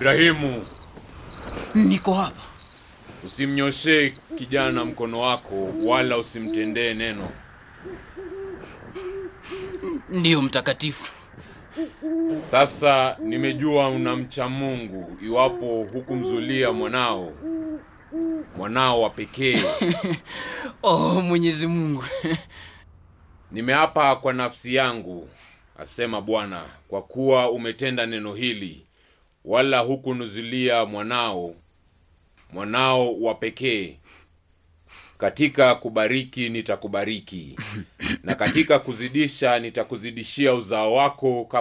Ibrahimu, Niko hapa. usimnyoshee kijana mkono wako, wala usimtendee neno. Ndiyo mtakatifu. Sasa nimejua unamcha Mungu, iwapo hukumzulia mwanao mwanao wa pekee. Oh, Mwenyezi Mungu. Nimeapa kwa nafsi yangu, asema Bwana, kwa kuwa umetenda neno hili, wala hukunuzulia mwanao mwanao wa pekee. Katika kubariki nitakubariki, na katika kuzidisha nitakuzidishia uzao wako kama